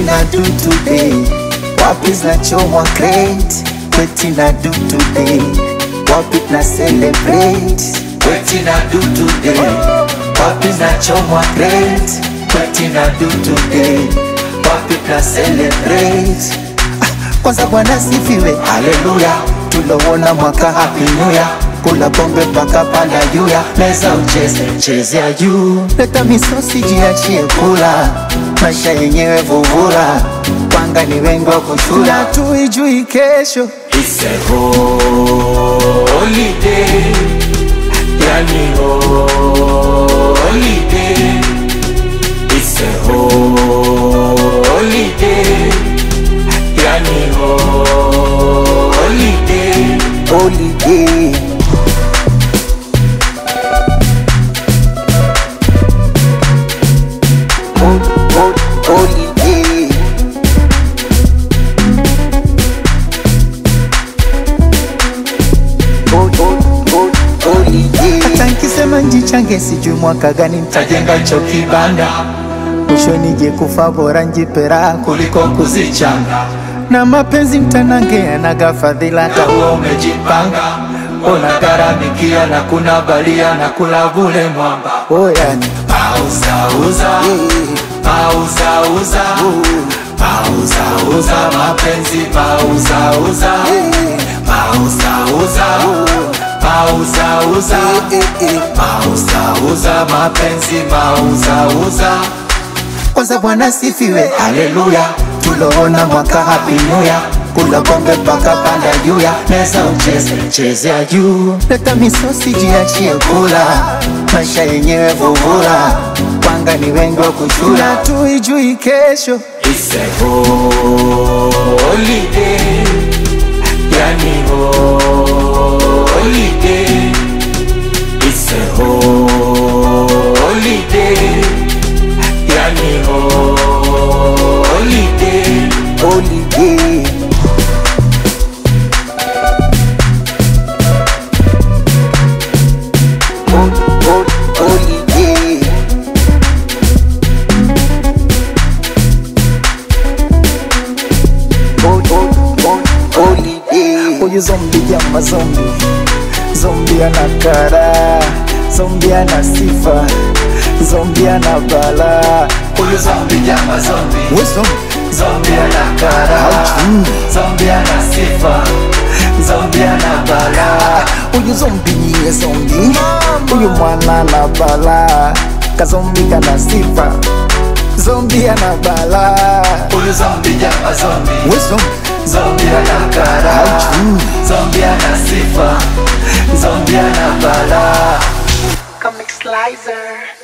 na do today wapi zinachomwa crate kweti na do today wapi na celebrate kweti na do today wapi zinachomwa crate kweti na do today wapi na celebrate kwanza bwana sifiwe haleluya tulowona mwaka happy new year kula pombe mpaka panda juya meza ucheze chezea juu leta misosi jiachie kula maisha yenyewe vuvula panga ni wengi wa kushula tuijui kesho It's a holiday, yani holiday. It's a holiday, yani holiday. holiday Hol- hol- holiday Hol- hol- hol- holiday. hata nkisema njichange sijui mwaka gani ntajenga cho kibanda mwisho nije kufa bora njipera kuliko kuzichanga na mapenzi mtanange yanaga fadhila hata huo umejipanga unagharamikia na kuna balia na kula vule mwamba oyani Pauzauza, pauzauza, pauzauza mapenzi, pauzauza, pauzauza, pauzauza, pauzauza mapenzi, pauzauza. kwanza bwana sifiwe haleluya tuloona mwaka happy new year kula pombe mpaka panda juya meza ucheze chezea juu leta misosi jiachie kula maisha yenyewe vuvula panga ni wengi wa kushula tuijui kesho It's a holiday, yani holiday. It's a holiday, yani holiday. holiday Hol- hol- holiday Hol- hol- hol- holiday huyu zombi jama zombi zombi ana kara zombi ana sifa zombi ana bala huyu Zombie jama zombie, we zombi zombie ana kara, zombie ana sifa, zombie ana bala. huyu zombi niye zombi huyu mwana na bala kazombi kana sifa zombi ana bala Huyu zombie jama zombie, we zombi zombie ana kara, zombie ana sifa, zombie ana bala. Comic Slicer.